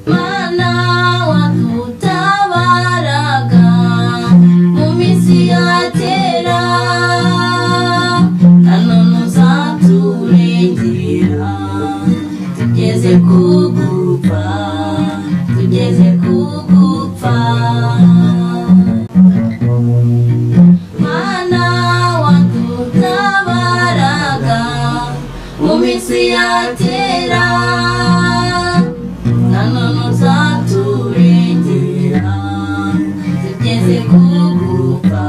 mana wadutabaraga mu minsi ya kera na none uzaturengera tugeze ku gupfa tugeze ku gupfa mana wadutabaraga mu minsi ya kera na none uzaturengera tugeze ku gupfa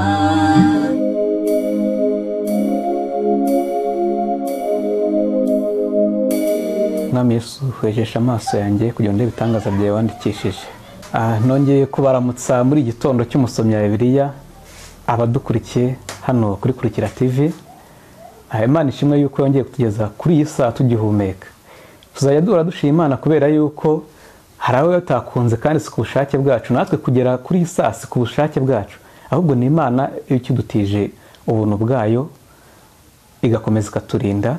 mwami yesu hwejesha amaso yanjye kugira ngo ndebe ibitangaza byawe wandikishije Ah, nongeye kubaramutsa muri igitondo cy'umusomyi wa bibiliya abadukurikiye hano kuri kurikira tv Ah, imana ishimwe yuko yongeye kutugeza kuri iyi saa tugihumeka tuzajya duhora dushima imana kubera yuko hari abo batakunze kandi si ku bushake bwacu natwe kugera kuri iyi saa si ku bushake bwacu ahubwo ni imana iba ikidutije ubuntu bwayo igakomeza ikaturinda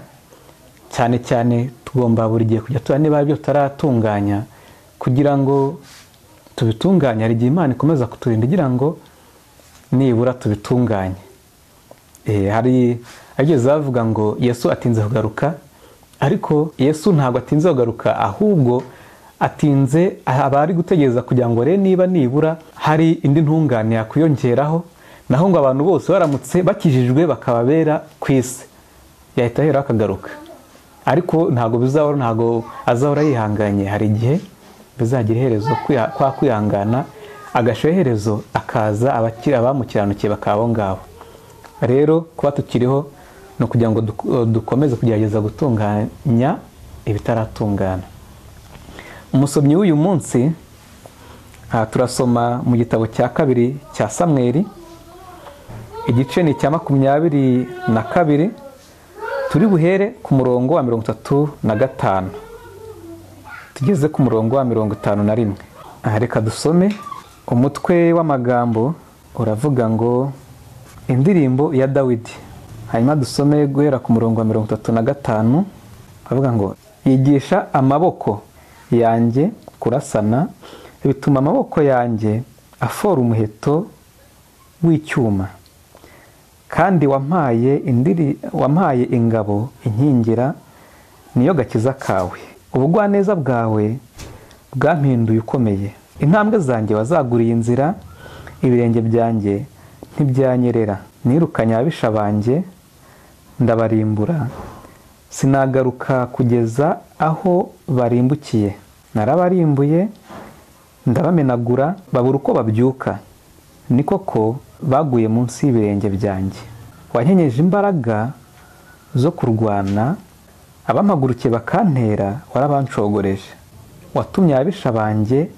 cyane cyane tugomba buri gihe kujya tuba niba hari ibyo tutaratunganya kugira ngo tubitunganye hari igihe imana ikomeza kuturinda igira ngo nibura tubitunganye Eh, hari ibyo zavuga ngo yesu atinze kugaruka ariko yesu ntabwo atinze kugaruka ahubwo atinze aba ari gutegereza kugira ngo arebe niba nibura hari indi ntungane yakwiyongeraho naho ngo abantu bose baramutse bakijijwe bakaba bera ku isi yahita ahera akagaruka ariko ntabwo bizahora ntabwo azahora yihanganye hari igihe bizagira iherezo kwiha- kwa kwihangana agashyiraho iherezo akaza abakiri abamukiranukiye bakaba abo ngabo rero kuba tukiriho ni ukugira ngo duk- dukomeze kugerageza gutunganya ibitaratungana umusomyi w'uyu munsi aha turasoma mu gitabo cya kabiri cya samweri igice ni icya makumyabiri na kabiri turi buhere ku murongo wa mirongo itatu na gatanu tugeze ku murongo wa mirongo itanu na rimwe Aha, reka dusome umutwe w'amagambo uravuga ngo indirimbo ya dawidi hanyuma dusome guhera ku murongo wa mirongo itatu na gatanu bavuga ngo yigisha amaboko yanjye kurasana bituma amaboko yanjye afora umuheto w'icyuma kandi wampaye indiri wampaye ingabo inkingira niyo gakiza kawe ubugwaneza bwawe bwampinduye ukomeye intambwe zanjye wazaguriye inzira ibirenge byanjye ntibyanyerera nirukanye ababisha banjye ndabarimbura sinagaruka kugeza aho barimbukiye narabarimbuye ndabamenagura babura uko babyuka ni koko baguye munsi y'ibirenge byanjye wanyenyeje imbaraga zo kurwana abampagurukiye bakantera warabancogoreje watumye ababisha banjye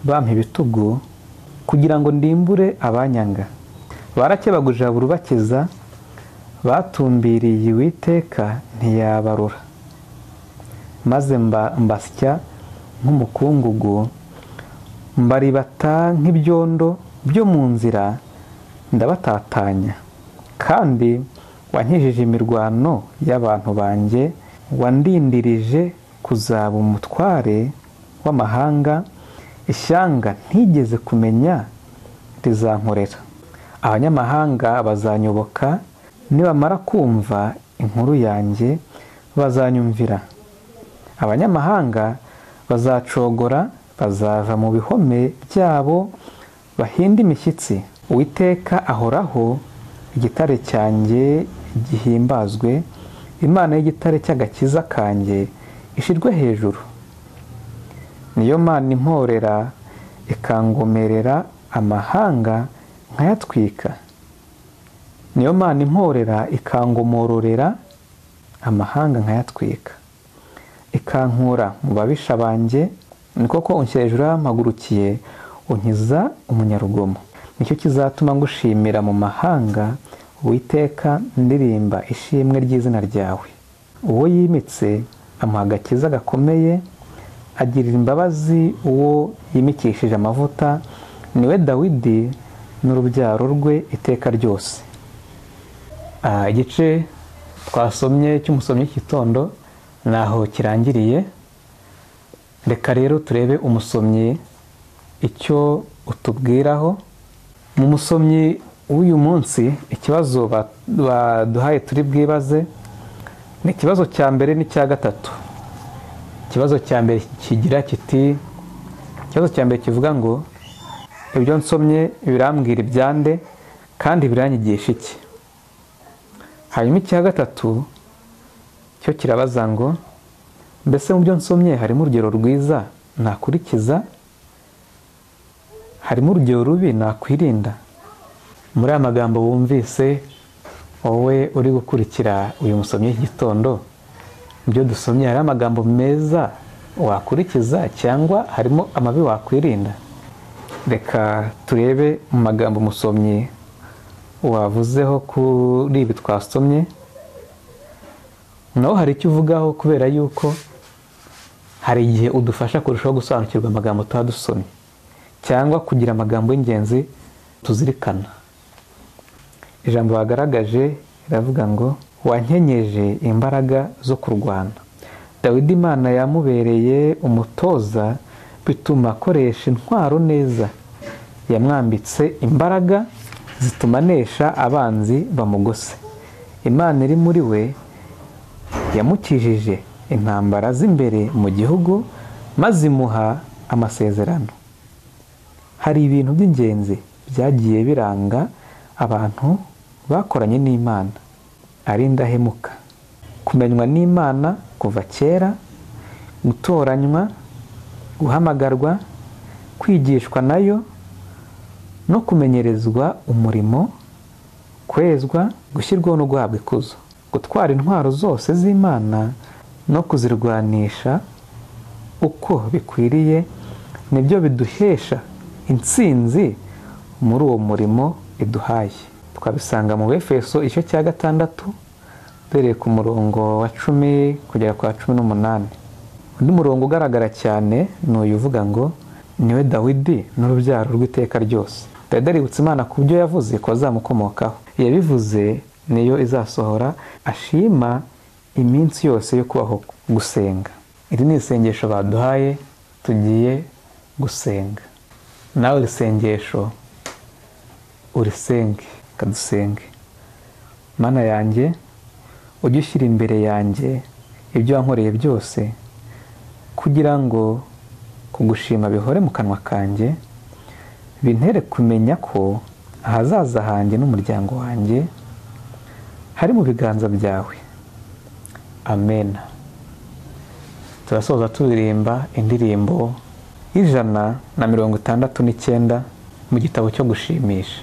bampa ibitugu kugira ngo ndimbure abanyanga barakebaguje bakiza batumbiriye uwiteka ntiyabarura maze mba- mbasya nk'umukungugu mbaribata nk'ibyondo byo mu nzira ndabatatanya kandi wankijije imirwano y'abantu banjye wandindirije kuzaba umutware w'amahanga ishyanga ntigeze kumenya rizankorera abanyamahanga bazanyoboka nibamara kumva inkuru yanjye bazanyumvira abanyamahanga bazacogora bazava mu bihome byabo bahinde imishyitsi uwiteka ahoraho igitare cyanjye gihimbazwe imana y'igitare cy'agakiza kanjye ishirwe hejuru niyo mana imporera ikangomerera amahanga nkayatwika niyo mana imporera ikangomororera amahanga nkayatwika ikankura mu babisha banjye ni koko unshyira hejuru y'amagurukiye unkiza umunyarugomo nicyo kizatuma ngushimira mu mahanga witeka ndirimba ishimwe ry'izina ryawe uwo yimitse amuha agakiza gakomeye agirira imbabazi uwo yimikishije amavuta niwe dawidi n'urubyaro rwe iteka ryose Ah, igice twasomye cy'umusomyi w'igitondo ni aho kirangiriye reka rero turebe umusomyi icyo utubwiraho mu musomyi w'uyu munsi ikibazo ba- baduhaye turi bwibaze ni ikibazo cya mbere n'icya gatatu ikibazo cya mbere kigira kiti ikibazo cya mbere kivuga ngo ibyo nsomye birambwira ibyande kandi biranyigisha iki hanyuma icya gatatu cyo kirabaza ngo mbese mu byo nsomye harimo urugero rwiza nakurikiza harimo urugero rubi nakwirinda muri aya magambo wumvise wowe uri gukurikira uyu musomyi w'igitondo mu byo dusomye hari amagambo meza wakurikiza cyangwa harimo amabi wakwirinda reka turebe mu magambo umusomyi wavuzeho kuri ibi twasomye naho hari icyo uvugaho kubera yuko hari igihe udufasha kurushaho gusobanukirwa amagambo tuba dusomye cyangwa kugira amagambo y'ingenzi tuzirikana ijambo bagaragaje riravuga ngo wankenyeje imbaraga zo kurwana dawidi imana yamubereye umutoza bituma akoresha intwaro neza yamwambitse imbaraga zituma anesha abanzi bamugose imana iri muri we yamukijije intambara z'imbere mu gihugu maze imuha amasezerano hari ibintu by'ingenzi byagiye biranga abantu bakoranye n'imana ari indahemuka kumenywa n'imana kuva kera gutoranywa guhamagarwa kwigishwa nayo no kumenyerezwa umurimo kwezwa gushyirwaho no guhabwa ikuzo gutwara intwaro zose z'imana no kuzirwanisha uko bikwiriye nibyo biduhesha intsinzi muri uwo murimo iduhaye twabisanga mu befeso igice cya gatandatu duhereye ku murongo wa cumi kugera ku wa cumi n'umunani undi murongo ugaragara cyane ni uyu uvuga ngo niwe dawidi n'urubyaro rw'iteka ryose dawidi aributsa imana ku byo yavuze ko azamukomokaho yabivuze niyo izasohora ashima iminsi yose yo kubaho gusenga iri ni isengesho baduhaye tugiye gusenga nawe iri sengesho urisenge kadusenge mana yanjye ujye ushyira imbere yanjye ibyo wankoreye byose kugira ngo kugushima bihore mu kanwa kanjye bintere kumenya ko ahazaza hanjye n'umuryango wanjye hari mu biganza byawe amena turasoza turirimba indirimbo y'ijana na mirongo itandatu n'icyenda mu gitabo cyo gushimisha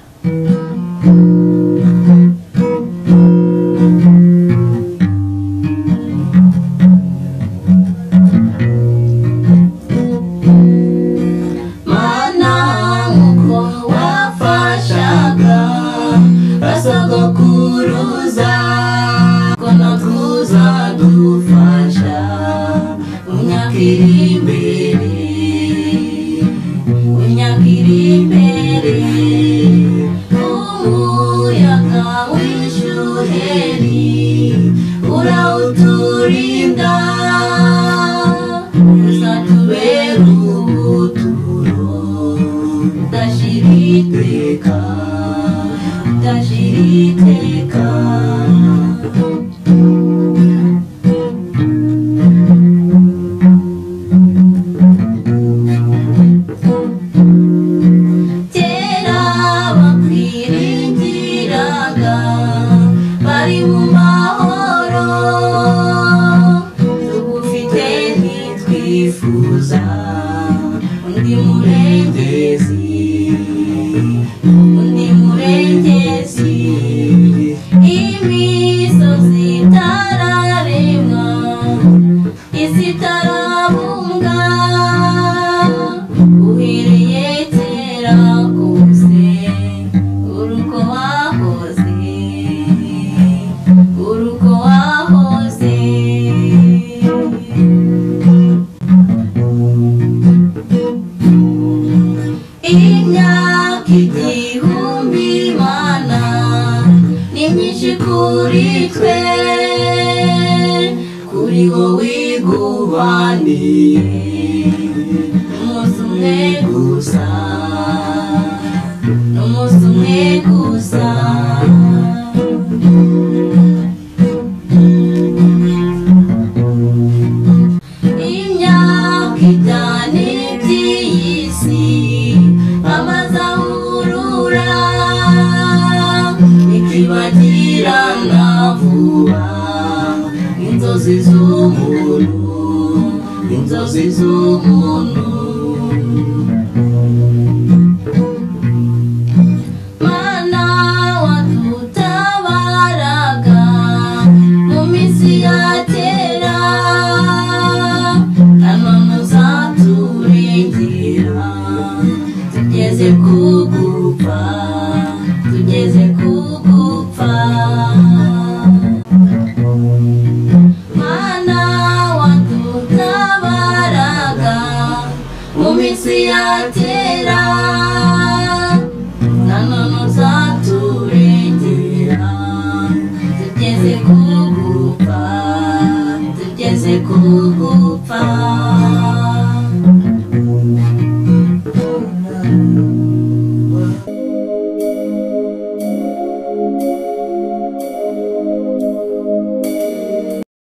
mana nk'uko wafashaga basogokuruza ko nakuza dufasha mu myaka iri imbere mu myaka iri imbere umuyaga w'ishuheri urawuturinda uzatubera ubuturo udashira iteka udashira iteka kera bakwiringiraga bari mu mahoro tugufite ntitwifuza undi murengezi undi murengezi imisozi itararemwa izitarabumbwa uhereye kera kose uruko wahoze uruko wahoze imyaka igihumbi imana ni myinshi kuri twe kuri wowe igubaniye umunsi umwe gusa umunsi umwe gusa imyaka itanu by'iyi si amaze ahurura ikibagirana vuba inzozi z'umuntu inzozi z'umuntu mana wadutabaraga mu minsi ya kera hano muzaturengera tugeze ku gupfa tugeze ku gupfa mana wadutabaraga mu minsi ya kera na none uzaturengera tugeze ku gupfa tugeze ku gupfa